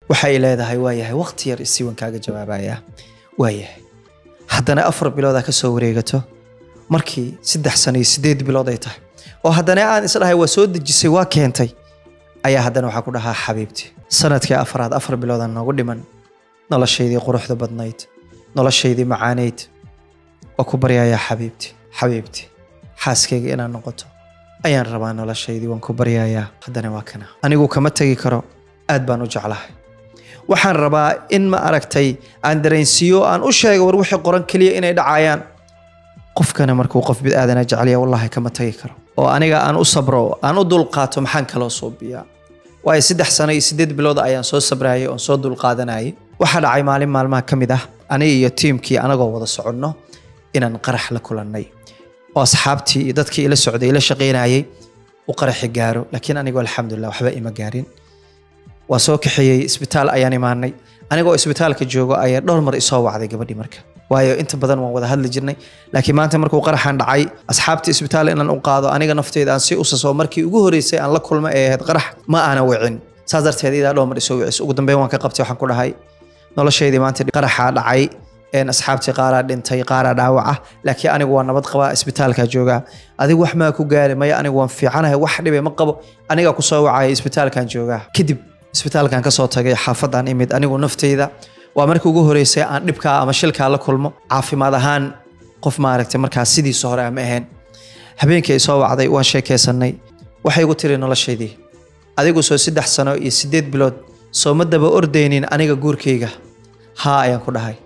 waxay leedahay waayahay waqti yar isiwan kaaga jawaabaya waayahay haddana afar biloodaa ka soo wareegato markii saddex sano iyo sideed bilood ay tahay oo haddana aan isdhahay waa soo dejisay waa keentay ayaa haddana waxaa ku dhahaa xabiibti sanadkii afaraad afar biloodaan noogu dhiman noloshaydii quruxda badnayd noloshaydii macaaneyd waa ku baryayaa xabiibti xabiibti xaaskayga inaad noqoto ayaan rabaa noloshaydii waan ku baryayaa haddana waa kana anigu kama tegi karo aad baan u jeclahay waxaan rabaa in ma aragtay aan dareensiiyo aan u sheego war wixii qoran keliya inay dhacayaan qofkana markuu qof bid-aadana jecelya wallahi kama tagi karo oo aniga aan u sabro aan u dulqaato maxaan kaloo suubiyaa waayo saddex sano iyo sideed bilood ayaan soo sabrayay oon soo dulqaadanayay waxaa dhacay maalin maalmaha ka mid ah aniga iyo tiimkii anagoo wada soconno inaan qarax la kulannay oo asxaabtii iyo dadkii ila socday ila shaqaynayay u qaraxi gaaro laakiin anigu alxamdulilah waxba ima gaarin waa soo kaxeeyey isbitaal ayaan imaanay anigoo isbitaalka joogo ayaa dhowr mar isoo wacday gabadhii marka waayo inta badan waan wada hadli jirnay laakiin maanta markuu qaraxan dhacay asxaabtii isbitaal inaan u qaado aniga nafteyda aan si usaso markii ugu horeysay aan la kulma ee ahayd qarax ma aana wicin saas darteed idaa dhowr mar isoo wicis ugu dambeyn waan ka qabtay waxaan ku dhahay noloshaydii maanta qaraxaa dhacay een asxaabtii qaaraa dhintay qaaraa dhaawaca laakiin anigu waa nabad qabaa isbitaalkaa joogaa adigu wax maa ku gaari maya anigu waan fiicanahay wax dhibe ma qabo anigaa kusoo wacaya isbitaalkan joogaa kadib isbitaalkan kasoo tagay xaafadaan imid anigu nafteyda waa markii ugu horeysay aan dhibkaa ama shilkaa la kulmo caafimaad ahaan qof maaragtay markaas sidiisa hore ama ahayn habeenkii ay soo wacday waan sheekaysanay waxay igu tiri noloshaydii adigu soo saddex sano iyo sideed bilood soo ma daba ordaynin aniga guurkayga haa ayaan ku dhahay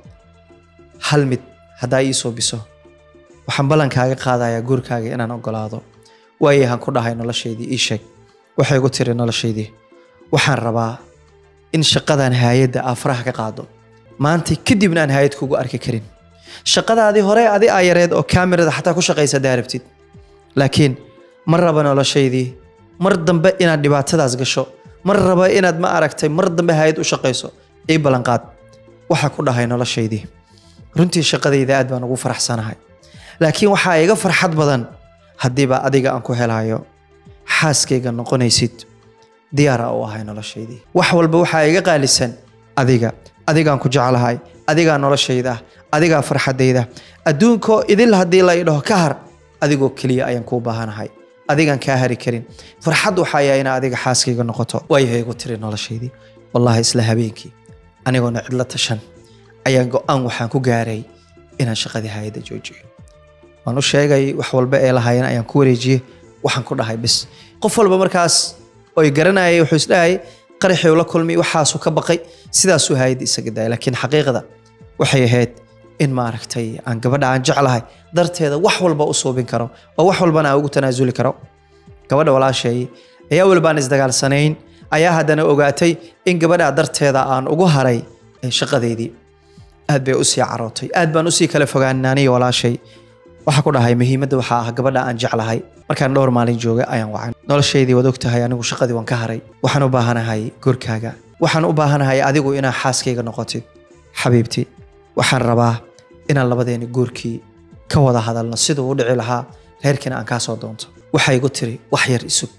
hal mid haddaa ii soo biso waxaan ballankaaga qaadayaa guurkaaga inaan ogolaado waayahan ku dhahay noloshaydii ii sheeg waxay igu tiri noloshaydii waxaan rabaa in shaqadan haayadda aa faraha ka qaado maanta kadibna aan haayad kugu arki karin shaqadaadii hore adi aa yareed oo kaamirada xataa ku shaqaysa hadaa rabtid laakiin ma raba noloshaydii mar dambe inaad dhibaatadaas gasho mar raba inaad ma aragtay mar dambe haayad u shaqayso ii ballanqaad waxaa ku dhahay noloshaydii runtii shaqadayda aad baan ugu faraxsanahay laakiin waxaa iga farxad badan haddiiba adiga aan ku helayo xaaskayga noqonaysid diyaara u ahay noloshaydii wax walba waxaa iga qaalisan adiga adigaan ku jeclahay adigaa noloshayda adigaa farxadayda adduunkoo idil haddii la idhaho ka har adigoo keliya ayaan kuu baahanahay adigaan kaa hari karin farxad waxaa yahay inaa adiga xaaskayga noqoto waayahay igu tiri noloshaydii wallaahi isla habeenkii anigoona cidla tashan ayaan go-aan waxaan ku gaaray inaan shaqadii hayadda joojiyo waan u sheegay wax walba ee lahaayeen ayaan ku wareejiyey waxaan ku dhahay bis qof walba markaas oy garanayay wuxuu isdhahayay qaraxii la kulmay waxaasuu ka baqay sidaasuu hayadda isaga daayay laakiin xaqiiqda waxay ahayd in maaragtay aan gabadha aan jeclahay darteeda wax walba u suubin karo oo wax walbana aan ugu tanaasuli karo gabadha walaashay ayaa weliba aan isdagaalsanayn ayaa haddana ogaatay in gabadha darteeda aan ugu haray shaqadeydii aad bay usii carootay aad baan usii kala fogaanay aniga walaashay waxaa ku dhahay muhiimadda waxaa ah gabadha aan jeclahay markaan dhowr maalin joogay ayaan wacan noloshaydii waad ogtahay anigu shaqadii waan ka haray waxaan u baahanahay gurkaaga waxaan u baahanahay adigu inaa xaaskayga noqotid xabiibti waxaan rabaa inaan labadeeni guurkii ka wada hadalno siduu u dhici lahaa reerkiina aan kaa soo doonto waxay igu tiri wax yar isug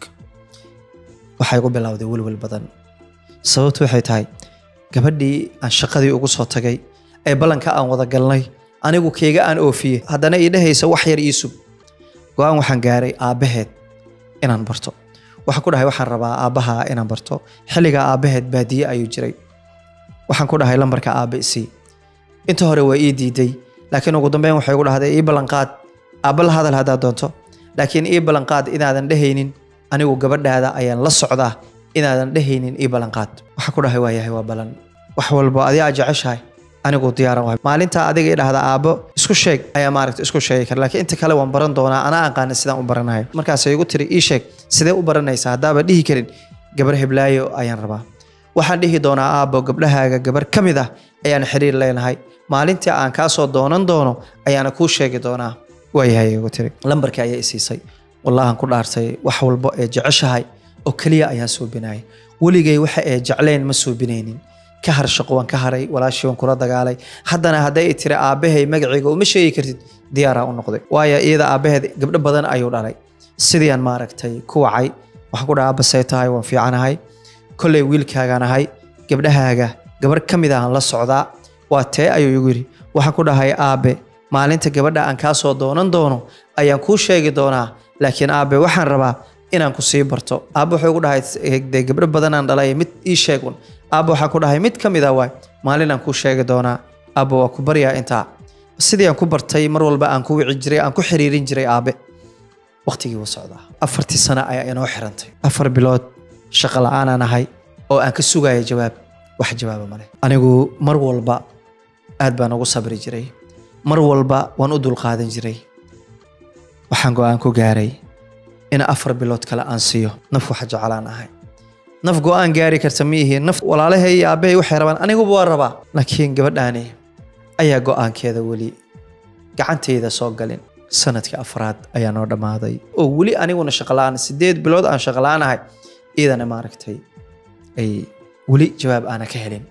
waxaa igu bilowday welwel badan sababtu waxay tahay gabadhii aan shaqadii ugu soo tagay ee ballanka aan wada galnay anigu keega aan oofiyey haddana ii dhehaysa wax yar ii sug go-aan waxaan gaaray aabbaheed inaan barto waxaan ku dhahay waxaan rabaa aabbaha inaan barto xilligaa aabbaheed baadiye ayuu jiray waxaan ku dhahay lambarka aabba isii inta hore waa ii diiday laakiin ugu dambeyn waxay igu dhahday ii ballanqaad aabba la hadal haddaad doonto laakiin ii ballanqaad inaadan dhehaynin anigu gabadhaada ayaan la socdaa inaadan dhehaynin ii ballanqaad waxaan ku dhahay waa yahay waa ballan wax walba adi aa jeceshahay anigu diyaaran wahay maalintaa adiga i dhahda aabbo isku sheeg ayaa maaragta isku sheegi kara laakiin inta kale waan baran doonaa anaa aqaana sidaan u baranayo markaasay igu tiri ii sheeg sidee u baranaysaa haddaaba dhihi karin gabar heblaayo ayaan rabaa waxaan dhihi doonaa aabbo gabdhahaaga gabar ka mid ah ayaan xiriir leenahay maalintii aan kaa soo doonan doono ayaana kuu sheegi doonaa waayahay igu tiri lambarkii ayaa isiisay wallahan ku dhaartay wax walbo ee jeceshahay oo keliya ayaan suubinayay weligay waxa ee jecleen ma suubinaynin ka har shaqo waan ka haray walaashii waan kula dagaalay haddana hadday i tiri aabbahay magacayga uma sheegi kartid diyaaraa u noqday waayo iyada aabbaheed gabdho badan ayuu dhalay sidiiaan maaragtay ku wacay waxaan ku dhaha aabba say tahay waan fiicanahay kolley wiilkaagaan ahay gabdhahaaga gabar ka mid ahan la socdaa waa tee ayuu igu yidhi waxaan ku dhahay aabe maalinta gabadha aan kaa soo doonan doono ayaan kuu sheegi doonaa laakiin aabe waxaan rabaa inaan ku sii barto aabe wuxuu igu dhahay dee gabdho badanaan dhalay mid ii sheegun aabe waxaan ku dhahay mid ka mid ah waay maalin aan kuu sheegi doonaa aabe waa ku baryaa intaa sidii aan ku bartay mar walba aan ku wici jiray aan ku xiriirin jiray aabe waqtigii wuu socdaa afartii sano ayaa inoo xirantay afar bilood shaqo la-aanaan ahay oo aan ka sugaya jawaab wax jawaaba male anigu mar walba aad baan ugu sabri jiray mar walba waan u dulqaadan jiray waxaan go-aan ku gaaray in afar bilood kale aan siiyo naf wax jecelaan ahay naf go-aan gaari karta ma ihi naf walaalahay iyo aabbahay waxay rabaan aniguba waa rabaa laakiin gabadhaani ayaa go-aankeeda weli gacantayda soo galin sanadkii afraad ayaa noo dhammaaday oo weli aniguna shaqola-aan sideed bilood aan shaqola-aan ahay iidana maaragtay ay weli jawaab aana ka helin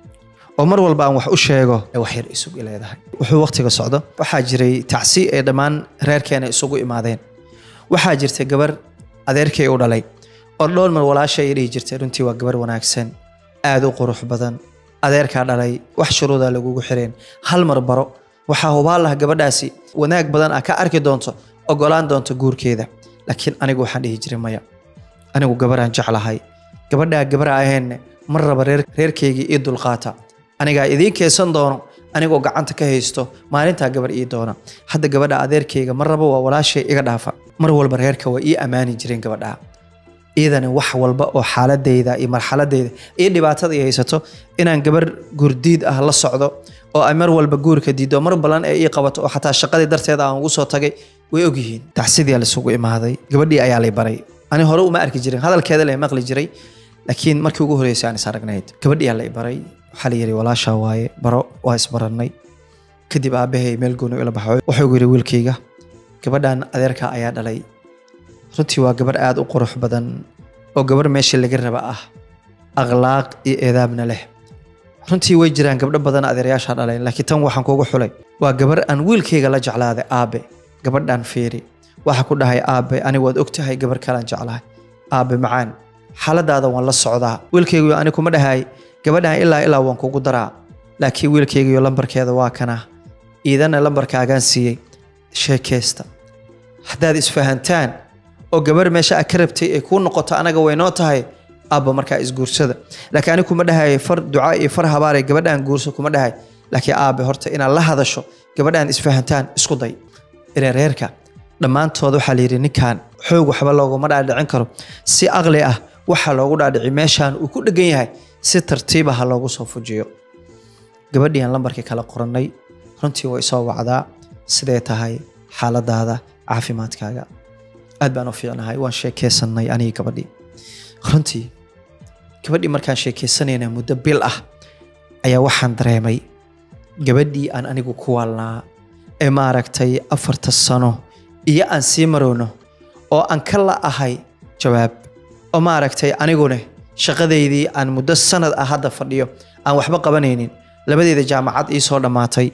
oo mar walba aan wax u sheego ee wax yar isugu leedahay wuxuu waqtiga socdo waxaa jiray tacsi ee dhammaan reerkeena isugu imaadeen waxaa jirtay gabar adeerkay u dhalay oo dhowr mar walaasha ay dhihi jirtay runtii waa gabar wanaagsan aad u qurux badan adeerkaa dhalay wax shuruudaa lagugu xireen hal mar baro waxaa hubaan laha gabadhaasi wanaag badan ah ka arki doonto ogolaan doonto guurkeeda laakiin anigu waxaan dhihi jiray maya anigu gabaraan jeclahay gabadhaa gabar ahaynne mar raba reer reerkaygii ii dulqaata anigaa idiin keesan doono anigoo gacanta ka haysto maalintaa gabar ii doona hadda gabadha adeerkayga mar raba waa walaashay iga dhaafa mar walba reerka waa ii ammaani jireen gabadhaa iidani wax walba oo xaaladeyda iyo marxaladeyda iyo dhibaatada ay haysato inaan gabar gurdiid ah la socdo oo ay mar walba guurka diido mar balan ee ii qabato oo xataa shaqadii darteeda aan ugu soo tagay way ogyihiin tacsidii laysugu imaaday gabadhii ayaa lay baray ani hore uma arki jirin hadalkeeda lay maqli jiray laakiin markii ugu horreysay aan is aragnayd gabadhii ayaa lay baray waxaa la yidhi walaashaa waaye baro waa isbarannay kadib aabbahay meel gooni ila baxo wuxuu yidhi wiilkayga gabadhan adeerka ayaa dhalay runtii waa gabar aad u qurux badan oo gabar meeshii laga raba ah akhlaaq iyo eedaabna leh runtii way jiraan gabdho badan adeerayaasha dhaleen laakiin tan waxaan kuugu xulay waa gabar aan wiilkayga la jeclaaday aabe gabadhan fiiri waxa ku dhahay aabe anigu waad ogtahay gabar kalaan jeclahay aabe macaan xaaladaada waan la socdaa wiilkaygu ani kuma dhahay gabadhan ilaa ilaa waan kugu daraa laakiin wiilkaygiyo lambarkeeda waa kana iidana lambarkaagaan siiyey sheekeysta haddaad isfahantaan oo gabar meesha aad ka rabtay ay kuu noqoto anaga waynoo tahay aabba markaa isguursada laakiin ani kuma dhahay far duca iyo far habaare gabadhaan guurso kuma dhahay laakiin aabe horta inaad la hadasho gabadhaan isfahantaan isku day reereerka dhammaantood waxaa layidhi ninkan xoog waxba looguma dhaadhicin karo si aqli ah waxaa loogu dhaadhici meeshaan uu ku dhegan yahay si tartiiba ha loogu soo fujiyo gabadhii aan lambarkii kala qorannay runtii way soo wacdaa sidee tahay xaaladaada caafimaadkaaga aad baan u fiicnahay waan sheekeysanay anigi gabadhii runtii gabadhii markaan sheekeysanayna muddo bil ah ayaa waxaan dareemay gabadhii aan anigu ku waalnaa ee maaragtay afarta sano iyo aan sii marowno oo aan ka la ahay jawaab oo maaragtay anigune shaqadeydii aan muddo sanad ah hadda fadhiyo aan waxba qabanaynin labadeeda jaamacad ii soo dhammaatay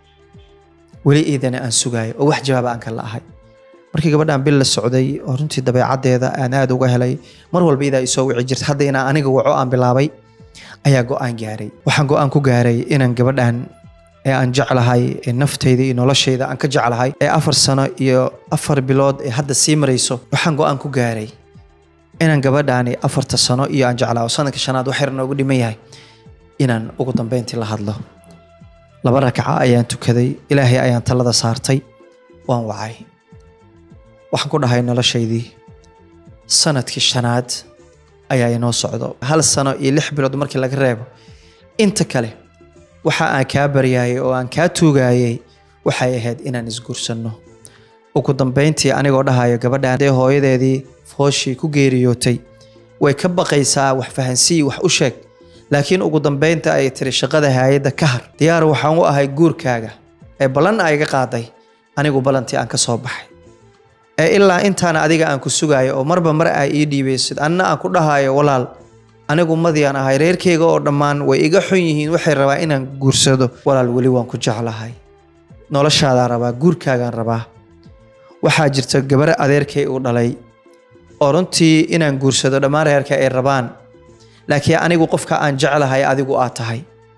weli iidana aan sugaayo oo wax jawaaba aan ka la ahay markii gabadhaan bil la socday oo runtii dabeecaddeeda aan aad uga helay mar walba idaa isoo wici jirta hadda inaan aniga waco aan bilaabay ayaa go-aan gaaray waxaan go-aan ku gaaray inaan gabadhan ee aan jeclahay ee nafteyda iyo nolosheyda aan ka jeclahay ee afar sano iyo afar bilood ee hadda sii marayso waxaan go-aan ku gaaray inaan gabadhaani afarta sano iyo aan jeclaa oo sanadka shanaad wax yar noogu dhiman yahay inaan ugu dambeyntii la hadlo laba rakaca ayaan tukaday ilaahay ayaan talada saartay waan wacay waxaan ku dhahay noloshaydii sanadkii shanaad ayaa inoo socdo hal sano iyo lix bilood markii laga reebo inta kale waxa aan kaa baryaayay oo aan kaa tuugayay waxay ahayd inaan isguursanno ugu dambeyntii anigoo dhahayo gabadhaan dee hooyadeedii fooshii ku geeriyootay way ka baqaysaa wax fahansii wax u sheeg laakiin ugu dambeynta ay tiri shaqada haayadda ka har diyaar waxaan u ahay guurkaaga ee ballan ayga qaaday anigu ballantii aan ka soo baxay ee ilaa intaana adiga aan ku sugayo oo marba mar aa ii dhiibaysid anna aan ku dhahayo walaal anigu madiaan ahay reerkayga oo dhammaan way iga xun yihiin waxay rabaa inaan guursado walaal weli waan ku jeclahay noloshaadaan rabaa guurkaagaan rabaa waxaa jirta gabar adeerkay uu dhalay oo runtii inaan guursado dhammaan reerka ay rabaan laakiin anigu qofka aan jeclahay adigu aad tahay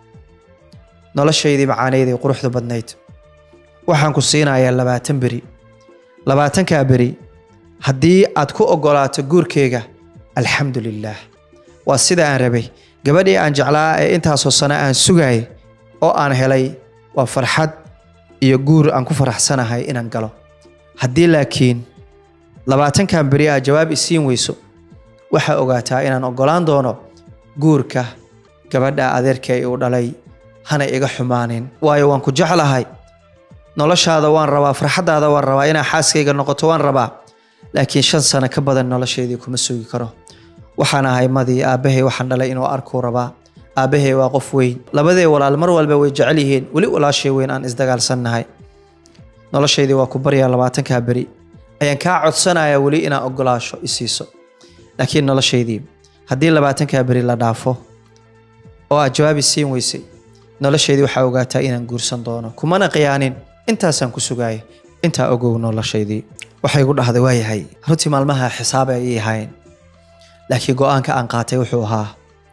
noloshaydii macaaneydii quruxda badnayd waxaan ku siinayaa labaatan beri labaatankaa beri haddii aad ku ogolaato guurkeyga alxamdu lilaah waa sida aan rabay gabadhii aan jeclaa ee intaasoo sano aan sugayay oo aan helay waa farxad iyo guur aan ku faraxsanahay inaan galo haddii laakiin labaatankan beri aad jawaab isiin weyso waxaa ogaataa inaan ogolaan doono guurka gabadha adeerkay uu dhalay hana iga xumaanin waayo waan ku jeclahay noloshaada waan rabaa farxaddaada waan rabaa inaa xaaskayga noqoto waan rabaa laakiin shan sano ka badan nolosheedii kuma sugi karo waxaan ahay madii aabbahay waxaan dhalay inuu arkuu rabaa aabbahay waa qof weyn labadee walaal mar walba way jecel yihiin weli walaashay weyn aan isdagaalsannahay noloshaydii waa ku baryaa labaatankaa beri ayaan kaa codsanayaa weli inaan ogolaasho isiiso laakiin noloshaydii haddii labaatankaa beri la dhaafo oo aad jawaabi siin weysay noloshaydii waxaa ogaataa inaan guursan doono kumana qiyaanin intaasaan ku sugaaya intaa ogow noloshaydii waxay igu dhahday waa yahay runtii maalmaha xisaab ay ii ahayn laakiin go-aanka aan qaatay wuxuu ahaa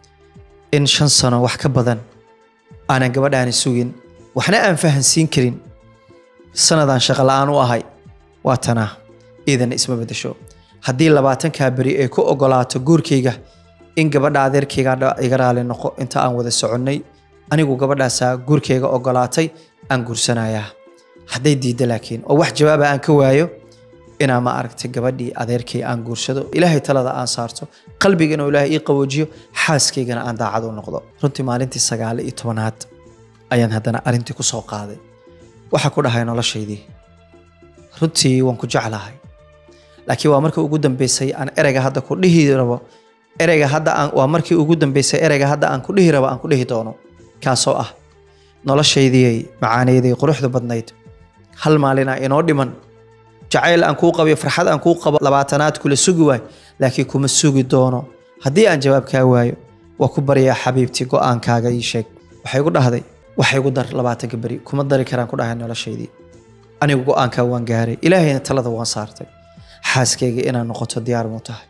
in shan sano wax ka badan aanan gabadhaani sugin waxna aan fahansiin karin sanadaan shaqo la-aan u ahay waa tanaa iidana isma bedesho haddii labaatankaa beri ay ku ogolaato guurkayga in gabadha adeerkayga iga raali noqo inta aan wada soconnay anigu gabadhaasaa guurkayga ogolaatay aan guursanayaa hadday diidda laakiin oo wax jawaaba aan ka waayo inaa ma aragtay gabadhii adeerkay aan guursado ilaahay talada aan saarto qalbiga inuu ilaahay ii qaboojiyo xaaskaygana aan daacad u noqdo runtii maalintii sagaal iyo tobanaad ayaan haddana arrintii ku soo qaaday waxaa ku dhahay noloshaydii runtii waan ku jeclahay laakiin waa markii ugu dambeysay aan ereyga hadda ku dhihi rabo ereyga hadda aan waa markii ugu dambeysay ereyga hadda aan ku dhihi rabo aan ku dhihi doono kaasoo ah noloshaydii macaaneydii quruxda badnayd hal maalina inoo dhiman jacayl aan kuu qabiyo farxad aan kuu qabo labaatanaad kula sugi waayo laakiin kuma sugi doono haddii aan jawaab kaa waayo waa ku baryaa xabiibtii go-aankaaga ii sheeg waxay igu dhahday waxay igu dar labaatanka beri kuma dari karaan ku dhahay noloshaydii anigu go-aankaa waan gaaray ilaahayna talada waan saartay xaaskayga inaad noqoto diyaar muu tahay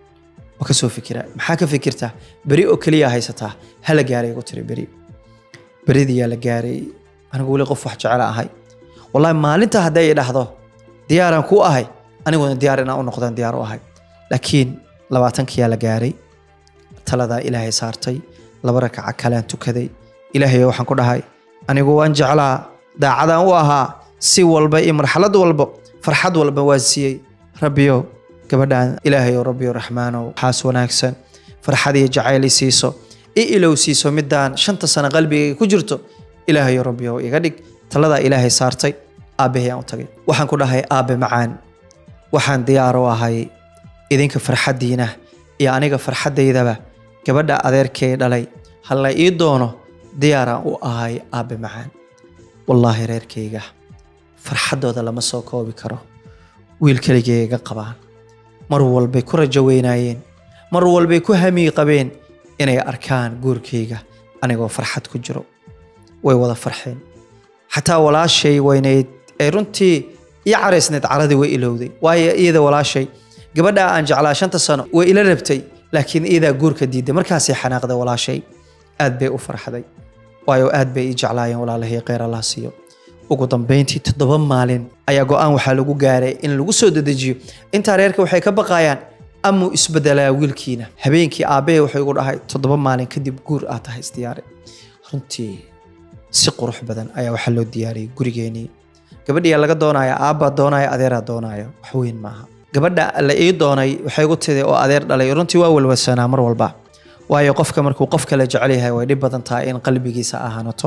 waa ka soo fikiraa maxaa ka fikirtaa beri oo keliya haysataa hala gaaray igu tiri beri beridiyaa la gaaray anigu weli qof wax jecel ahay wallahi maalinta hadday i dhahdo diyaaraan ku ahay aniguna diyaar inaan u noqdaan diyaar u ahay laakiin labaatankiyaa la gaaray taladaa ilaahay saartay laba rakaca kalean tukaday ilaahay waxaan ku dhahay anigu waan jeclaa daacadaan u ahaa si walba iyo marxalad walba farxad walba waan siiyey rabbiyow gabadhaan ilaahayow rabbiyow raxmaanow xaas wanaagsan farxad iyo jacayl i siiso i ilow siiso midaan shanta sano qalbigayga ku jirto ilaahayow rabbiyow iga dhig taladaa ilaahay saartay aabbahay aan u tagay waxaan ku dhahay aabbe macaan waxaan diyaar u ahay idinka farxaddiina iyo aniga farxaddaydaba gabadha adeerkay dhalay halla ii doono diyaaraan u ahay aabbe macaan wallaahi reerkayga farxaddooda lama soo koobi karo wiil keligay iga qabaan mar walbay ku rajo weynaayeen mar walbay ku hamii qabeen inay arkaan guurkayga anigoo farxad ku jiro way wada farxeen xataa walaashay weynayd ee runtii ii caraysnayd caradii way ilowday waayo iyada walaashay gabadhaa aan jeclaa shanta sano way ila rabtay laakiin iyadaa guurka diiday markaasay xanaaqday walaashay aad bay u farxday waayo aad bay ii jeclaayeen walaalahii kheyr allah siiyo ugu dambeyntii toddoba maalin ayaa go-aan waxaa lagu gaaray in lagu soo dedejiyo intaa reerka waxay ka baqayaan amuu isbedelaa wiilkiina habeenkii aabbahe wuxuu igu dhahay toddoba maalin kadib guur aad tahay isdiyaare runtii si qurux badan ayaa waxaa loo diyaariyey gurigeenii gabadhiyaa laga doonaya aabbaa doonaya adeeraa doonaya wax weyn maaha gabadha la ii doonay waxay igu tidi oo adeer dhalay runtii waa walwalsanaa mar walba waayo qofka markuu qof kale jecel yahay way dhib badan tahay in qalbigiisa ahaanato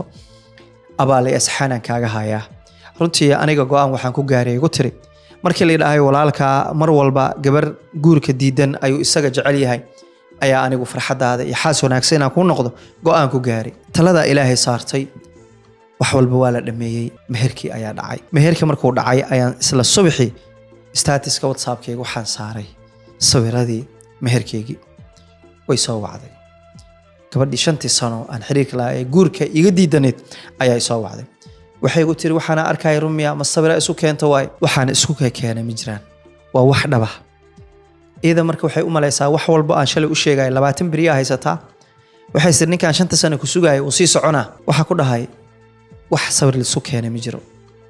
abaalay asxaanan kaaga hayaa runtii aniga go-aan waxaan ku gaaray igu tiri markii la dhahay walaalkaa mar walba gabar guurka diidan ayuu isaga jecel yahay ayaa anigu farxadaada iyo xaas wanaagsan inaan kuu noqdo go-aan ku gaaray taladaa ilaahay saartay wax walba waa la dhameeyey meherkii ayaa dhacay meherkii markuu dhacay ayaan isla subaxii statiska whatsappkayga waxaan saaray sawiradii meherkeygii way soo wacday gabadhii shantii sano aan xiriirka lahaa ee guurka iga diidaneyd ayaa isoo wacday waxay igu tiri waxaana arkaya rumiya ma sawira isu keento waaye waxaana isku keenay ma jiraan waa wax dhaba iyada marka waxay u malaysaa wax walba aan shalay u sheegaya labaatan beriyaa haysataa waxay sir ninkaan shanta sano ku sugaya uu sii soconaa waxaa ku dhahay wax sawir lisu keenay ma jiro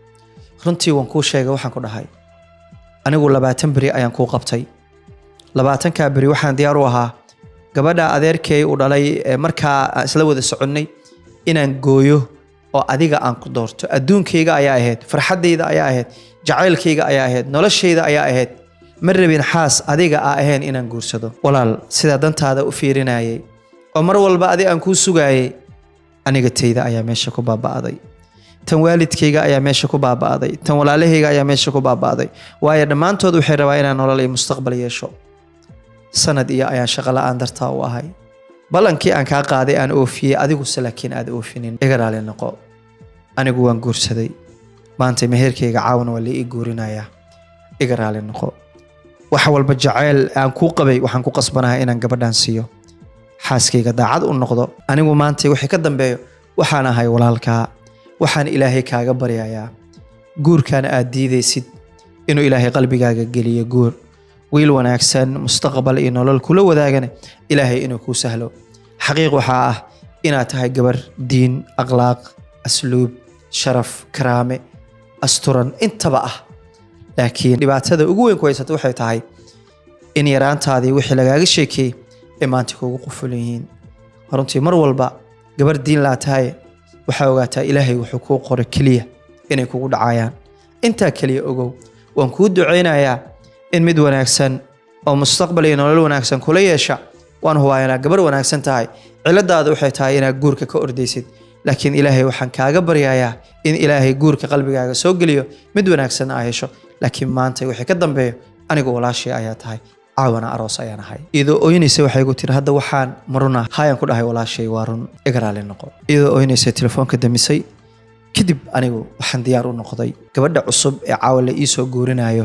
runtii waan kuu sheegay waxaan ku dhahay anigu labaatan beri ayaan kuu qabtay labaatankaa beri waxaan diyaar u ahaa gabadha adeerkay u dhalay ee markaa aan isla wada soconnay inaan gooyo oo adiga aan ku doorto adduunkayga ayaa ahayd farxaddayda ayaa ahayd jacaylkayga ayaa ahayd noloshayda ayaa ahayd ma rabin xaas adiga aa ahayn inaan guursado walaal sidaa dantaada u fiirinayay oo mar walba adi aan kuu sugaayay aniga tayda ayaa meesha ku baaba'day tan waalidkayga ayaa meesha ku baaba'day tan walaalahayga ayaa meesha ku baaba'day waayo dhammaantood waxay rabaa inaan nolol iyo mustaqbal yeesho sanad iyo ayaan shaqo la'aan dartaa u ahay ballankii aan kaa qaaday aan oofiyey adiguse laakiin aad oofinin iga raali noqo anigu waan guursaday maanta meherkayga caawana waa la ii guurinayaa iga raali noqo wax walba jacayl aan kuu qabay waxaan ku qasbanahay inaan gabadhan siiyo xaaskayga daacad u noqdo anigu maanta wixii ka dambeeyo waxaan ahay walaalkaa waxaan ilaahay kaaga baryayaa guurkan aad diidaysid inuu ilaahay qalbigaaga geliyo guur wiil wanaagsan mustaqbal iyo nolol kula wadaagana ilaahay inuu kuu sahlo xaqiiq waxaa ah inaad tahay gabar diin akhlaaq asluub sharaf karaame asturan intaba ah laakiin dhibaatada ugu weyn ku haysata waxay tahay in yaraantaadii wixii lagaaga sheekeeyey ee maanta kuugu qufulan yihiin runtii mar walba gabar diin laa tahay waxaa ogaataa ilaahay wuxuu kuu qoray keliya inay kugu dhacayaan intaa keliya ogow waan kuu ducaynayaa in mid wanaagsan oo mustaqbal iyo nolol wanaagsan kula yeesha waan hubaa inaad gabar wanaagsan tahay ciladaada waxay tahay inaad guurka ka ordaysid laakiin ilaahay waxaan kaaga baryayaa in ilaahay guurka qalbigaaga soo geliyo mid wanaagsan aa hesho laakiin maanta wixii ka dambeeyo anigu walaashii ayaa tahay caawana aroos ayaan ahay iyadoo ooynaysa waxay gu tiri hadda waxaan maruna hayaan ku dhahay walaashay waa run igaraali noqo iyadoo ooynaysa telefoonka damisay kadib anigu waxaan diyaar u noqday gabadha cusub ee caawa la iisoo guurinayo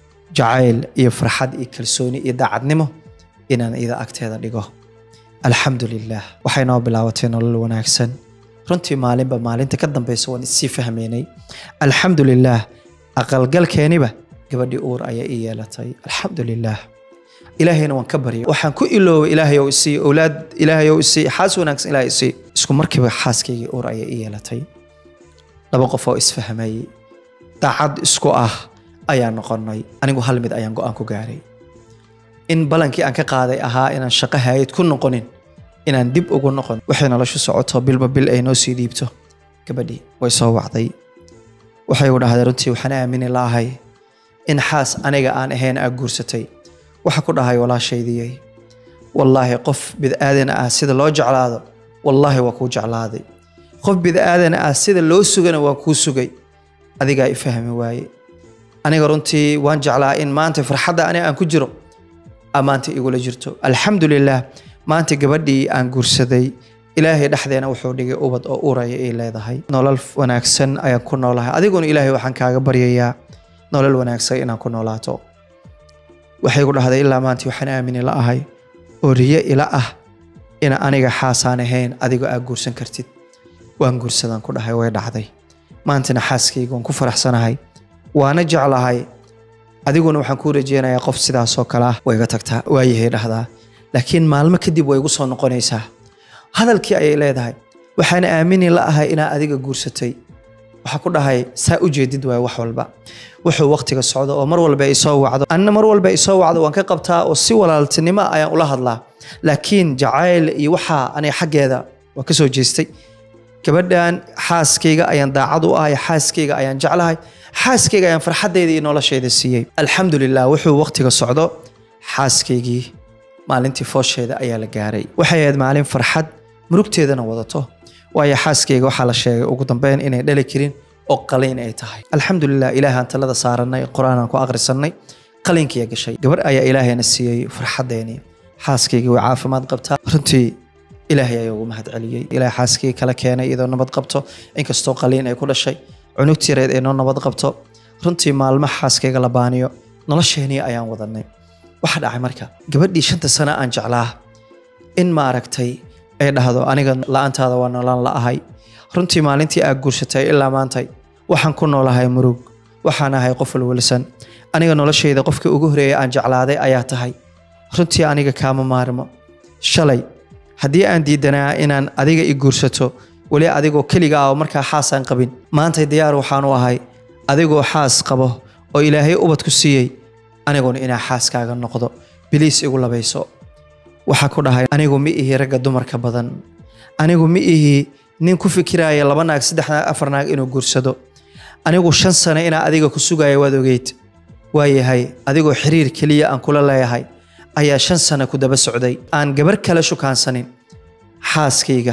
jacayl iyo farxad iyo kalsooni iyo daacadnimo inaan iyada agteeda dhigo alxamdu lilah waxay noo bilaabatay nolol wanaagsan runtii maalinba maalinta ka dambeysa waan isii fahmaynay alxamdu lilah aqalgalkeeniba gabadhii uur ayaa ii yeelatay alxamdu lilah ilaahayna waan ka barya waxaan ku iloobay ilaahay ou isii owlaad ilaahay ou isii xaas wanaagsan ilaahay isii isku markiiba xaaskaygii uur ayaa ii yeelatay laba qof oo isfahmayey daacad isku ah ayaa noqonay anigu hal mid ayaan go-aan ku gaaray in balankii aan ka qaaday ahaa inaan shaqo haayad ku noqonin inaan dib ugu noqon waxay noloshu socoto bilba bil ay noo sii dhiibto gabadhii way soo wacday waxay u dhahday runtii waxaan aamini laahay in xaas aniga aan ahayn aa guursatay waxa ku dhahay walaashaydiyey wallaahi qof bid'aadan ah sida loo jeclaado wallaahi waa kuu jeclaaday qof bid'aadan ah sida loo sugana waa kuu sugay adigaa i fahmi waaye aniga runtii waan jeclaa in maanta farxadda aniga aan ku jiro aa maanta igula jirto alxamdu lilah maanta gabadhii aan guursaday ilaahay dhexdeena wuxuu dhigay ubad oo uraya ay leedahay nolol wanaagsan ayaan ku noolahay adiguna ilaahay waxaan kaaga baryayaa nolol wanaagsan inaan ku noolaato waxay ku dhahday ilaa maanta waxaan aamini la ahay oo riyo ila ah ina aniga xaasaan ahayn adigoo aa guursan kartid waan guursadaan ku dhahay way dhacday maantana xaaskayga waan ku faraxsanahay waana jeclahay adiguna waxaan kuu rajeynayaa qof sidaasoo kale ah way iga tagtaa waayahay dhahdaa laakiin maalmo kadib way igu soo noqonaysaa hadalkii ayay leedahay waxaan aamini la ahay inaa adiga guursatay waxaa ku dhahay saa u jeedid waay wax walba wuxuu waqtiga socdo oo mar walba ay soo wacdo anna mar walba ay soo wacdo waan ka qabtaa oo si walaaltinimo ayaan ula hadlaa laakiin jacayl iyo waxaa aniga xaggeeda waa ka soo jeestay gabadhan xaaskayga ayaan daacad u ahay xaaskayga ayaan jeclahay xaaskayga ayaan farxaddayda iyo noloshayda siiyey alxamdu lilah wuxuu waqtiga socdo xaaskaygii maalintii foosheeda ayaa la gaaray waxay ahayd maalin farxad murugteedana wadato waayo xaaskayga waxaa la sheegay ugu dambeyn inay dhali karin oo qaliin ay tahay alxamdulilah ilaahaan talada saaranay qur-aanaan ku akhrisanay qaliinkiya gashay gabar ayaa ilaahayna siiyey farxadeeni xaaskaygii way caafimaad qabtaa runtii ilaahay ayaa ugu mahad celiyey ilaah xaaskayga kala keenay iyadoo nabad qabto inkastoo qaliin ay ku dhashay cunugtii reed ay noo nabad qabto runtii maalmo xaaskayga la baaniyo nolosheenii ayaan wadanay waxa dhacay marka gabadhii shanta sano aan jeclaa in ma aragtay ay dhahdo aniga la-aantaada waa noolaan la ahay runtii maalintii aad guursatay ilaa maantay waxaan ku noolahay murug waxaan ahay qof walwalsan aniga noloshayda qofkii ugu horeeyay aan jeclaaday ayaa tahay runtii aniga kaama maarmo shalay haddii aan diidanaa inaan adiga i guursato weli adigoo keliga ah oo markaa xaasaan qabin maantay diyaar waxaan u ahay adigoo xaas qabo oo ilaahay ubad ku siiyey aniguna inaa xaaskaaga noqdo biliis igu labayso waxaa ku dhahay anigu ma ihi ragga dumarka badan anigu ma ihi nin ku fikiraya laba naag saddex naag afar naag inuu guursado anigu shan sano inaa adiga ku sugaya waad ogeyd waayahay adigoo xiriir keliya aan kula leeyahay ayaa shan sano ku daba socday aan gabar kale shukaansanin xaaskayga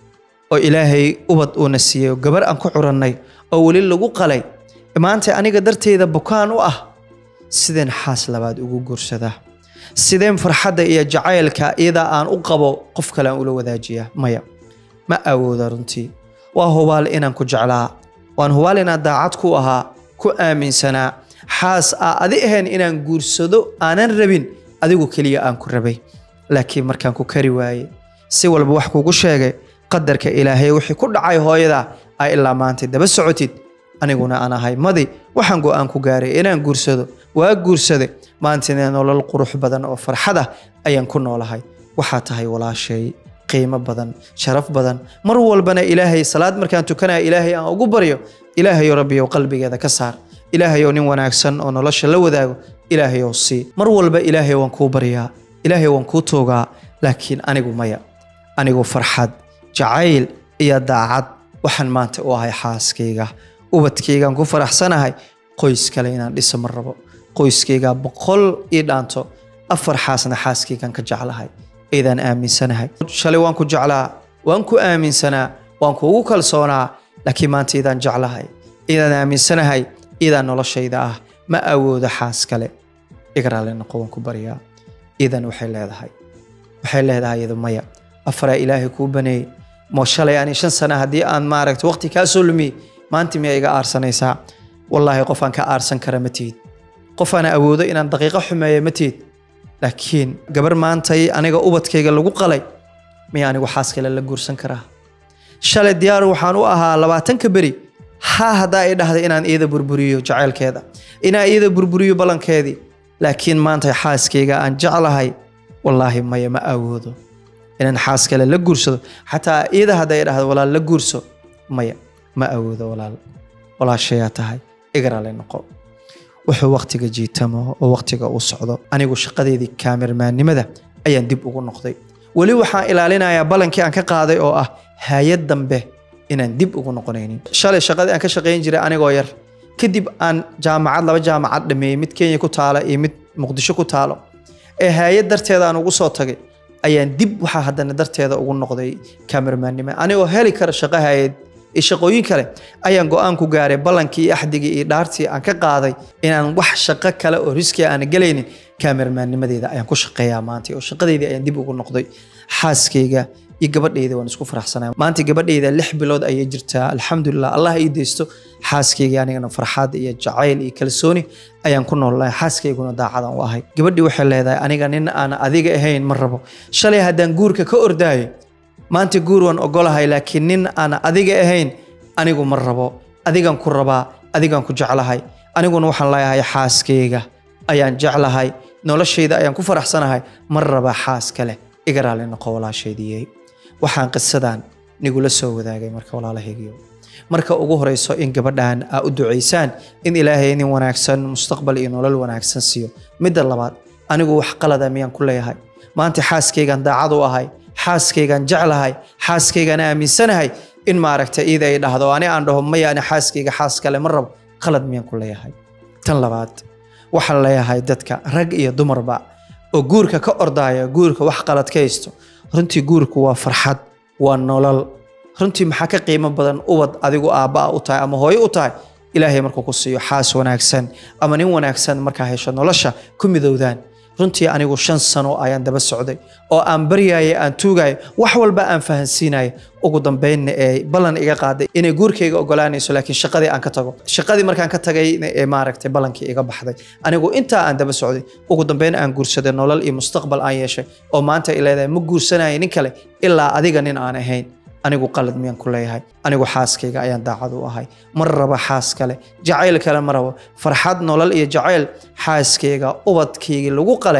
oo ilaahay ubad uuna siiyey oo gabar aan ku curannay oo weli lagu qalay maanta aniga darteeda bukaan u ah sideen xaas labaad ugu guursadaa sideen farxadda iyo jacaylka iyadaa aan u qabo qof kale aan ula wadaajiyaa maya ma awooda runtii waa hubaal inaan ku jeclaa waan hubaal inaan daacad ku ahaa ku aaminsanaa xaas aa adi ahayn inaan guursado aanan rabin adigu keliya aan ku rabay laakiin markaan ku kari waaye si walba wax kugu sheegay qadarka ilaahay wixii ku dhacay hooyada aa ilaa maanta daba socotid aniguna aan ahay madi waxaan go-aan ku gaaray inaan guursado waa guursade maantina nolol qurux badan oo farxad ah ayaan ku noolahay waxaa tahay walaashay qiimo badan sharaf badan mar walbana ilaahay salaad markaan tukanaya ilaahay aan ugu baryo ilaahayo rabbiyow qalbigeeda ka saar ilaahayow nin wanaagsan oo nolosha la wadaago ilaahayow sii mar walba ilaahay waan kuu baryaa ilaahay waan kuu toogaa laakiin anigu maya anigu farxad jacayl iyo daacad waxaan maanta u ahay xaaskayga ubadkaygaan ku faraxsanahay qoys kale inaan dhiso ma rabo qoyskaygaa boqol ii dhaanto afar xaasna xaaskaygaan ka jeclahay eedaan aaminsanahay shalay waan ku jeclaa waan ku aaminsanaa waan kuugu kalsoonaa laakiin maanta idaan jeclahay idaan aaminsanahay idaan noloshayda ah ma awoodo xaas kale igraale noqo waan ku baryaa idan waxay leedahay waxay leedahay iyadu maya afaraa ilaahay kuu baneeyey mo shalay ani shan sana haddii aan maaragta waqti kaa soo lumiyey maanta miyaa iga aarsanaysaa wallaahi qof aan ka aarsan kara ma tihid qof aan awoodo inaan daqiiqo xumeeya ma tihid laakiin gabar maantay aniga ubadkayga lagu qalay miya anigu xaas kale la guursan karaa shalay diyaar waxaan u ahaa labaatanka beri ha haddaa i dhahday inaan iyada burburiyo jacaylkeeda inaan iyada burburiyo ballankeedii laakiin maanta xaaskayga aan jeclahay wallaahi maya ma awoodo inaan xaas kale la guursado xataa iyada hadday i dhahdo walaal la guurso maya ma awoodo walaal walaashayaa tahay igarale noqo wuxuu waqtiga jiitamo oo waqtiga uu socdo anigu shaqadeedii kaamirmaannimada ayaan dib ugu noqday weli waxaan ilaalinayaa ballankii aan ka qaaday oo ah hay-ad dambe inaan dib ugu noqonaynin shalay shaqadii aan ka shaqayn jiray anigoo yar kadib aan jaamacad laba jaamacad dhameeyey mid kenya ku taala iyo mid muqdisho ku taalo ee hay-ad darteeda aan ugu soo tagay ayaan dib waxaa haddana darteeda ugu noqday kaamirmaannimo anigoo heli kara shaqo hay-ad iyo shaqooyin kale ayaan go-aan ku gaaray ballankii iyo axdigii iyo dhaartii aan ka qaaday inaan wax shaqo kale oo riski aana gelaynin kaamirmaannimadeeda ayaan ku shaqeeyaa maanta oo shaqadeydii ayaan dib ugu noqday xaaskayga iyo gabadhayda waan isku faraxsanaa maanta gabadhayda lix bilood ayay jirtaa alxamdulilah allah ii deysto xaaskayga anigana farxad iyo jacayl iyo kalsooni ayaan ku noolnahay xaaskayguna daacadaan u ahay gabadhii waxay leedahay aniga nin aan adiga ahayn ma rabo shalay haddaan guurka ka ordaayo maanta guur waan ogolahay laakiin nin aan adiga ahayn anigu ma rabo adigaan ku rabaa adigaan ku jeclahay aniguna waxaan leeyahay xaaskayga ayaan jeclahay noloshayda ayaan ku faraxsanahay ma raba xaas kale iga raali noqo walaashaydiyey waxaan qisadan nigula soo wadaagay marka walaalahaygiyo marka ugu horeyso in gabadhan aa u ducaysaan in ilaahay nin wanaagsan mustaqbal iyo nolol wanaagsan siiyo midda labaad anigu wax qalada miyaan ku leeyahay maanta xaaskaygaan daacad u ahay xaaskaygaan jeclahay xaaskaygaan aaminsanahay in maaragta iida ay dhahdo ani aan dhaho maya ani xaaskayga xaas kale ma rabo qalad miyaan ku leeyahay tan labaad waxaan leeyahay dadka rag iyo dumarba oo guurka ka ordaya guurka wax qalad ka haysto runtii guurku waa farxad waa nolol runtii maxaa ka qiimo badan ubad adigu aabba'a u tahay ama hooyo u tahay ilaahay markuu ku siiyo xaas wanaagsan ama nin wanaagsan markaa hesho nolosha ku midowdaan runtii anigu shan sano ayaan daba socday oo aan baryaya aan tuugaya wax walba aan fahansiinaya ugu dambeynna ee ballan iga qaaday inay guurkayga ogolaanayso laakiin shaqadii aan ka tago shaqadii markaan ka tagay ee maaragtay ballankii iga baxday anigu intaa aan daba socday ugu dambeyn aan guursaday nolol iyo mustaqbal aan yeeshay oo maanta ay leedahay ma guursanaya nin kale ilaa adiga nin aan ahayn anigu qalad miyaan ku leeyahay anigu xaaskayga ayaan daacad u ahay ma rabo xaas kale jacayl kale ma rabo farxad nolol iyo jacayl xaaskayga ubadkaygii lagu qale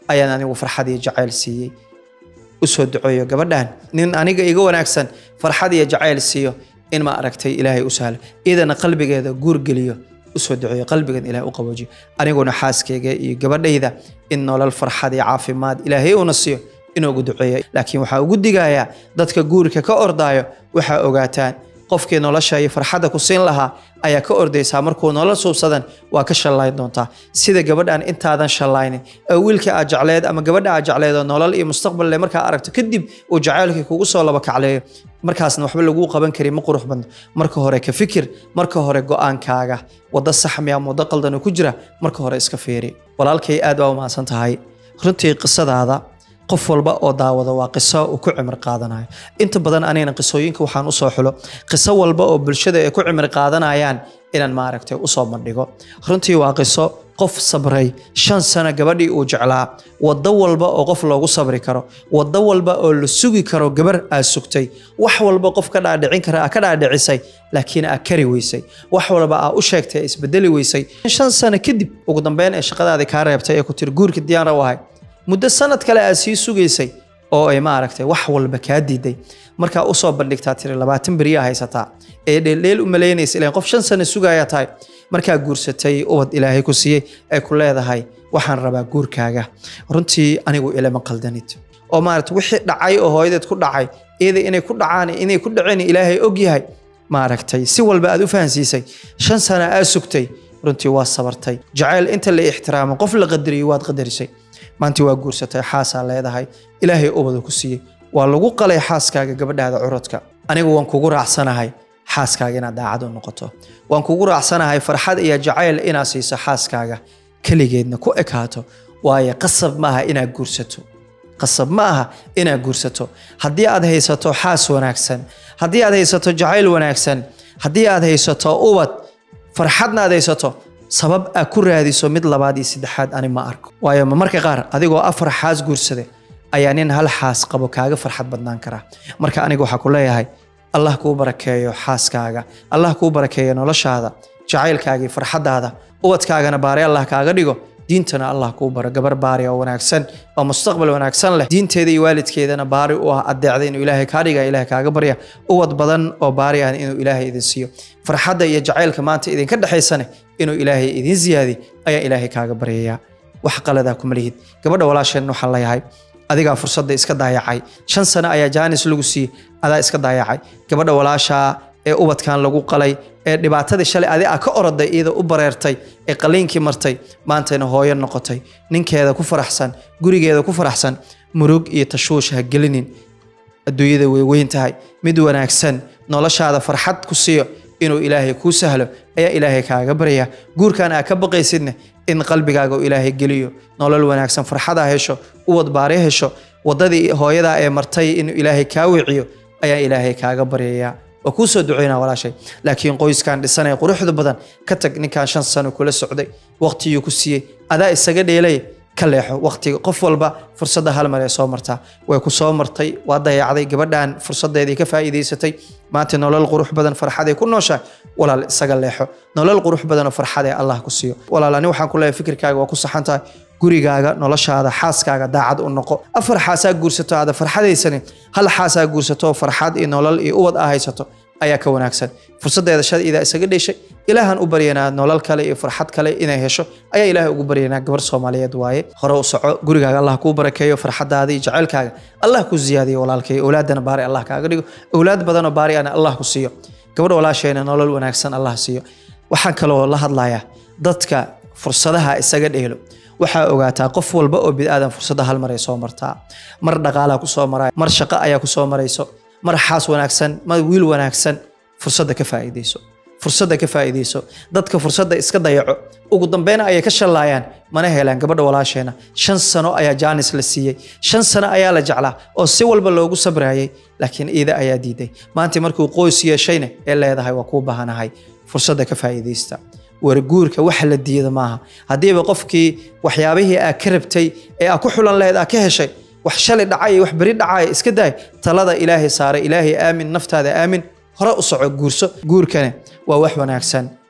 ayaan anigu farxad iyo jacayl siiyey usoo duceeyo gabadhan nin aniga iga wanaagsan farxad iyo jacayl siiyo in ma aragtay ilaahay u sahlo iyadana qalbigeeda guur geliyo usoo duceeyo qalbigan ilahay u qaboojiyo aniguna xaaskeyga iyo gabadhayda in nolol farxad iyo caafimaad ilaahay una siiyo inuugu duceeyo laakiin waxaa ugu digayaa dadka guurka ka ordaayo waxaa ogaataan qofkii nolosha iyo farxadda ku siin lahaa ayaa ka ordaysaa markuu nolol suubsadan waa ka shallayn doontaa sida gabadhan intaadan shallaynin oo wiilka aad jecleed ama gabadha aad jecleed oo nolol iyo mustaqbal leh markaa aragto kadib uu jacaylkii kugu soo laba kacleeyo markaasna waxba laguu qaban kari ma qurux badno marka hore ka fikir marka hore go-aankaaga waddo saxmi ama waddo qaldan oo ku jira marka hore iska fiiri walaalkay aad baa u mahadsan tahay runtii qisadaada qof walba oo daawada waa qiso uu ku cimri qaadanayo inta badan anigana qisooyinka waxaan usoo xulo qiso walba oo bulshada ay ku cimri qaadanayaan inaan maaragtay usoo bandhigo runtii waa qiso qof sabray shan sano gabadhii uu jeclaa waddo walba oo qof loogu sabri karo waddo walba oo la sugi karo gabar aad sugtay wax walba qof ka dhaadhicin kara aad ka dhaadhicisay laakiin aad kari weysay wax walba aad u sheegtay isbedeli weysay shan sano kadib ugu dambeyn ee shaqadaadii kaa reebtay ee ku tiri guurka diyaara u ahay muddo sanad kale aad sii sugaysay oo ay maaragtay wax walba kaa diiday markaa usoo bandhigtaa tiri labaatan beriyaa haysataa ee dheeldheel u malaynaysa ilaan qof shan sano sugaya tahay markaa guursatay ubad ilaahay ku siiyey ay ku leedahay waxaan rabaa guurkaaga runtii anigu ilama qaldanid oo maaragta wixii dhacay oo hooyadeed ku dhacay iyada inay ku dhacaan inay ku dhaceen ilaahay ogyahay maaragtay si walba aad u fahansiisay shan sano aad sugtay runtii waa sabartay jacayl inta la ixtiraamo qof la qadariyo waad qadarisay maanta waa guursatay xaasaa leedahay ilaahay ubada ku siiyey waa lagu qalay xaaskaaga gabadhaada curadka anigu waan kugu raacsanahay xaaskaaga inaad daacad u noqoto waan kugu raacsanahay farxad iyo jacayl inaad siiso xaaskaaga keligeedna ku ekaato waayo qasab maaha inaad guursato qasab ma aha inaad guursato haddii aad haysato xaas wanaagsan haddii aad haysato jacayl wanaagsan haddii aad haysato ubad farxadna aad haysato sabab aad ku raadiso mid labaad iyo saddexaad ani ma arko waayo marka qaar adigoo afar xaas guursade ayaa nin hal xaas qabo kaaga farxad badnaan karaa marka aniga waxaa ku leeyahay allah kuu barakeeyo xaaskaaga allah kuu barakeeyo noloshaada jacaylkaaga iyo farxadaada ubadkaagana baari allah kaaga dhigo diintana allah kuu baro gabar baari oo wanaagsan oo mustaqbal wanaagsan leh diinteeda iyo waalidkeedana baari u ah adeecda inuu ilaahay kaa dhiga ilahay kaaga barya ubad badan oo baari ah inuu ilaahay idin siiyo farxadda iyo jacaylka maanta idinka dhexaysane inuu ilaahay idin ziyaadi ayaa ilaahay kaaga baryayaa wax qaladaa kuma lihid gabadha walaasheen waxaan leeyahay adigaa fursadda iska daayacay shan sano ayaa jaanis lagu siiyey adaa iska daayacay gabadha walaashaa ee ubadkan lagu qalay ee dhibaatadii shalay adi a ka oroday iyada u bareertay ee qaliinkii martay maantayna hooyo noqotay ninkeeda ku faraxsan gurigeeda ku faraxsan murug iyo tashuush ha gelinin adduunyada way weyn tahay mid wanaagsan noloshaada farxad ku siiyo inuu ilaahay kuu sahlo ayaa ilaahay kaaga barya guurkan aa ka baqaysidne in qalbigaaga uu ilaahay geliyo nolol wanaagsan farxadaa hesho uwad baari hesho wadadii hooyadaa ee martay inuu ilaahay kaa wiciyo ayaa ilaahay kaaga baryayaa waa kuu soo duceynaa walaashay laakiin qoyskan dhisanaya quruxda badan ka tag ninkan shan sano kula socday waqtigii ku siiyey adaa isaga dheelay ka leexo waqtiga qof walba fursadda hal mar ee soo martaa way ku soo martay waa dayacday gabadhan fursadeedii ka faa'iidaysatay maanta nolol qurux badan farxaday ku nooshahay walaal isaga leexo nolol qurux badan oo farxadee allah ku siiyo walaal ani waxaan ku leeyahay fikirkaaga waa ku saxan tahay gurigaaga noloshaada xaaskaaga daacad u noqo afar xaasaa guursato aada farxadaysanin hal xaasaa guursato farxad iyo nolol iyo ubad aa haysato ayaa ka wanaagsan fursadeeda shadiida isaga dheshay ilaahan u baryanaa nolol kale iyo farxad kale inay hesho ayaa ilaahay ugu baryanaa gabar soomaaliyeed waaye hore u soco gurigaaga allah kuu barakeeyo farxadaada iyo jacaylkaaga allah ku ziyaadiyo walaalkay owlaadana baari allah kaaga dhigo owlaad badanoo baari ana allah ku siiyo gabadh walaasheena nolol wanaagsan allah siiyo waxaan kaloo la hadlayaa dadka fursadaha isaga dheelo waxaa ogaataa qof walba oo bidaadan fursadda hal mar ay soo martaa mar dhaqaalaa kusoo maraya mar shaqo ayaa kusoo marayso mar xaas wanaagsan mar wiil wanaagsan fursadda ka faa'iidayso fursadda ka faa'iidayso dadka fursadda iska dayaco ugu dambeyn ayay ka shallaayaan mana helaan gabadha walaasheena shan sano ayaa jaanis la siiyey shan sano ayaa la jeclaa oo si walba loogu sabrayay laakiin iida ayaa diiday maanta markuu qoys yeeshayna ee leedahay waa kuu baahanahay fursadda ka faa'iidaysta warguurka waxa la diida maaha haddiiba qofkii waxyaabihii aa ka rabtay ee aa ku xulan lahayd aa ka heshay wax shalay dhacay wax beri dhacaya iska daay talada ilaahay saaray ilaahay aamin naftaada aamin hore u soco guurso guurkane waa wax wanaagsan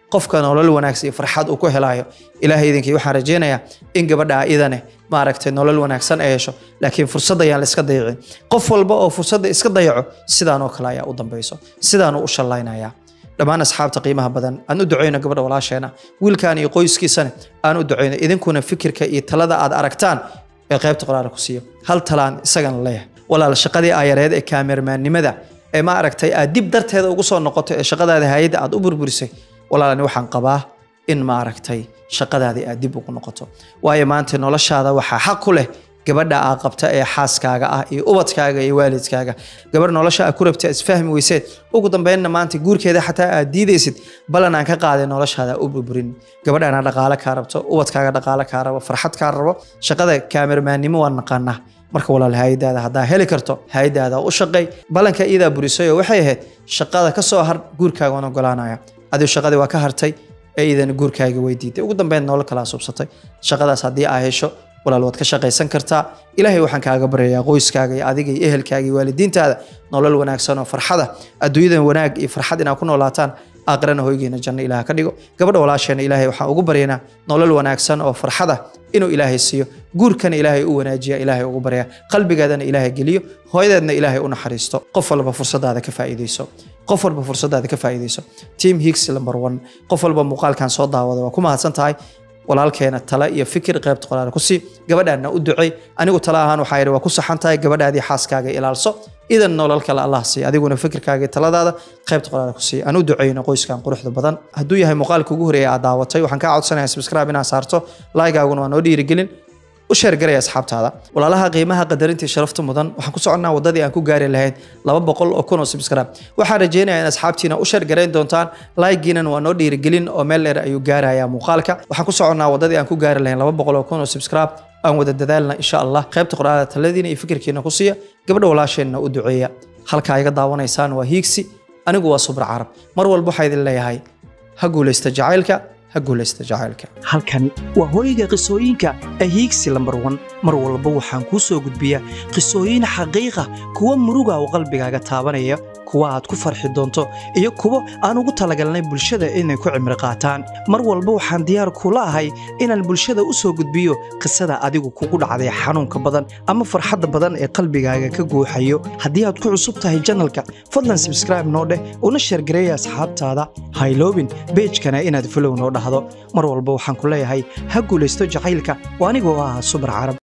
qofka nolol wanaagsan iyo farxad uu ku helayo ilaahay idinkii waxaan rajaynayaa in gabadha idane maaragtay nolol wanaagsan ay hesho laakiin fursad ayaan la iska dayacin qof walba oo fursadda iska dayaco sidaan oo kale ayaa u dambayso sidaanuu u shallaynaya dhammaan asxaabta qiimaha badan aan u duceyno gabadha walaasheena wiilkan iyo qoyskiisana aan u duceyno idinkuna fikirka iyo talada aad aragtaan ee qaybta qoraala ku siiyo hal talaan isagana leeyahay walaal shaqadii aayareed ee kaamermaannimada ee ma aragtay aad dib darteeda ugu soo noqoto ee shaqadaada hayadda aad u burburisay walaalani waxaan qabaa in ma aragtay shaqadaadii aad dib ugu noqoto waayo maanta noloshaada waxaa xaq ku leh gabadha aa qabta ee xaaskaaga ah iyo ubadkaaga iyo waalidkaaga gabadh nolosha aa ku rabta isfahmi weyseed ugu dambeynna maanta guurkeeda xataa aad diidaysid balan aan ka qaaday noloshaada u burburin gabadhaana dhaqaale kaa rabto ubadkaaga dhaqaale kaa rabo farxad kaa rabo shaqada kaamermaannimo waan naqaanaa marka walaal hayadaada haddaa heli karto hayadaada u shaqay balanka iyadaa burisayoo waxay ahayd shaqada ka soo har guurkaaga waan ogolaanaya adigu shaqadii waa ka hartay ee iidana guurkaaga weydiitay ugu dambeyn nolol kalaa subsatay shaqadaas haddii aa hesho walaal waad ka shaqaysan kartaa ilaahay waxaan kaaga baryayaa qoyskaaga iyo adiga iyo ehelkaaga iyo waalidiintaada nolol wanaagsan oo farxada adduunyadan wanaag iyo farxad inaad ku noolaataan aakhirana hoygeena janno ilaah ka dhigo gabadha walaasheena ilaahay waxaan ugu baryaynaa nolol wanaagsan oo farxada inuu ilaahay siiyo guurkana ilaahay u wanaajiya ilaahay ugu baryaa qalbigaadana ilaahay geliyo hooyadeedna ilaahay u naxariisto qof walba fursadaada ka faa'iidayso qof walba fursadaada ka faa'iidayso team higgs number one qof walba muuqaalkan soo daawada waa ku mahadsan tahay walaalkeena tale iyo fikir qaybta qoraal ku sii gabadhaana u ducey anigu tale ahaan waxaa yidhi waa ku saxan tahay gabadhaadii xaaskaaga ilaalso idan nolol kale allah siiya adiguna fikirkaaga iyo taladaada qaybta qoraal ku sii aan u duceyno qoyskan quruxda badan hadduu yahay muuqaalka ugu horeeya aad daawatay waxaan kaa codsanayaa subscribe inaad saarto laaygaguna waa noo dhiirigelin u sheergaraya asxaabtaada walaalaha qiimaha qadarintii sharafta mudan waxaan ku soconnaa wadadii aan ku gaari lahayn laba boqol oo kun oo subscribe waxaan rajeynayaa in asxaabtiina u sheergarayn doontaan laagiinan waa noo dhiirigelin oo meel dheer ayuu gaarayaa muuqaalka waxaan ku soconnaa wadadii aan ku gaari lahayn laba boqol oo kun oo subscribe aan wada dadaalna insha allah qaybta qoraalada taladiina iyo fikirkiina ku siiya gabadha walaasheenna u duceeya halkaa iga daawanaysaan waa hiigsi anigu waa subra carab mar walba waxaa idin leeyahay ha guulaysta jacaylka ha guulaysta jacaylka halkani waa hooyga qisooyinka ee hiigsi lambar wan mar walba waxaan kuu soo gudbiyaa qisooyin xaqiiqa kuwa muruga oo qalbigaaga taabanaya kuwa aad ku farxi doonto iyo kuwo aan ugu talagalnay bulshada inay ku cimri qaataan mar walba waxaan diyaar kula ahay inaan bulshada u soo gudbiyo qisada adigu kugu dhacday xanuunka badan ama farxadda badan ee qalbigaaga ka guuxayo haddii aad ku cusub tahay janalka fadlan sabskraibe noo dheh una sheergareeya asxaabtaada hayloobin beejkana inaad folow noo dhahdo mar walba waxaan ku leeyahay ha guulaysto jacaylka oo anigoo ah subar carab